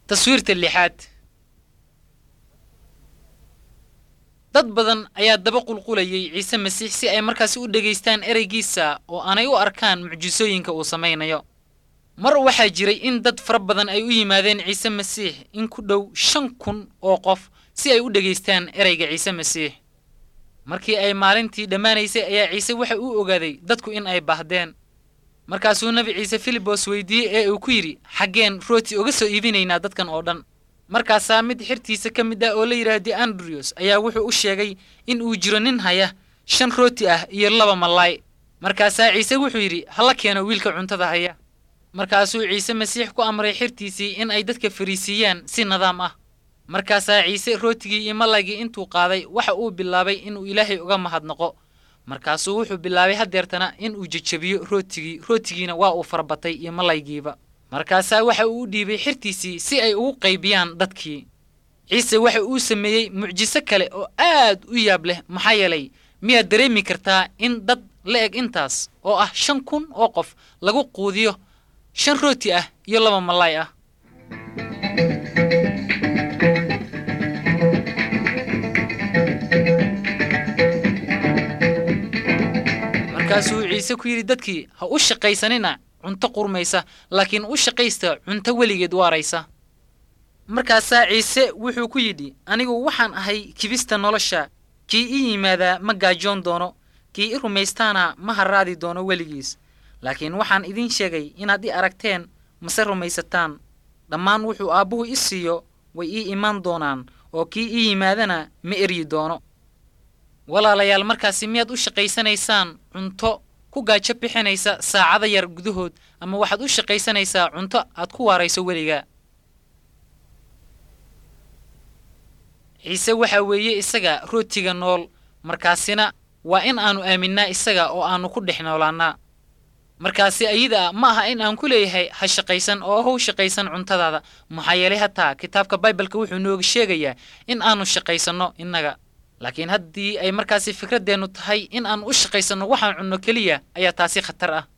taswiirta lixaad dad badan ayaa daba qulqulayay ciise masiix si ay markaasi u dhegaystaan ereygiisa oo aanay u arkaan mucjisooyinka uu samaynayo mar waxaa jiray in dad fara badan ay u yimaadeen ciise masiix in ku dhow shan kun oo qof si ay u dhegaystaan ereyga ciise masiix markii ay maalintii dhammaanaysay ayaa ciise waxa uu ogaaday dadku in ay baahdeen markaasuu nebi ciise filibos weydiiyey ee uu ku yidhi xaggeen rooti uga soo iibinaynaa dadkan oo dhan markaasaa mid xirtiisa ka mid ah oo la yidhaahdi andriyos ayaa wuxuu u sheegay in uu jiro nin haya shan rooti ah iyo laba mallaay markaasaa ciise wuxuu yidhi hala keeno wiilka cuntada haya markaasuu ciise masiix ku amray xirtiisii in ay dadka fariisiiyaan si nidaam ah markaasaa ciise rootigii iyo mallaygii intuu qaaday waxa uu bilaabay inuu ilaahay uga mahadnaqo markaasuu wuxuu bilaabay haddeertana in uu jejebiyo rootigii rootigiina waa uu farabatay iyo mallaygiiba markaasaa waxa uu u dhiibay xirtiisii si ay ugu qaybiyaan dadkii ciise waxa uu sameeyey mucjiso kale oo aad u yaab leh maxaa yeelay miyaad dareemi kartaa in dad la eg intaas oo ah shan kun oo qof lagu quudiyo shan rooti ah iyo laba mallaay ah markaasuu ciise ku yidhi dadkii ha u shaqaysanina cunto qurmaysa laakiin u shaqaysta cunto weligeed waaraysa markaasaa ciise wuxuu ku yidhi anigu waxaan ahay kibista nolosha kii ii yimaadaa ma gaajoon doono kii i rumaystaana ma harraadi doono weligiis laakiin waxaan idiin sheegay inaad i aragteen mase rumaysataan dhammaan wuxuu aabbuhu i siiyo way ii imaan doonaan oo kii ii yimaadana ma eryi doono walaalayaal markaasi miyaad u shaqaysanaysaan cunto ku gaajo bixinaysa saacada yar gudahood ama waxaad u shaqaysanaysaa cunto aad ku waarayso weligaa ciise waxaa weeye isaga rootiga nool markaasina waa in aannu aaminnaa isaga oo aannu ku dhex noolaannaa markaasi ayada ah ma aha in aan ku leeyahay ha shaqaysan oo how shaqaysan cuntadaada maxaa yeelay hataa kitaabka baibalka wuxuu nooga sheegayaa in aannu shaqaysanno innaga laakiin haddii ay markaasi fikraddeennu tahay in aan u shaqaysanno waxaan cunno keliya ayaa taasi khatar ah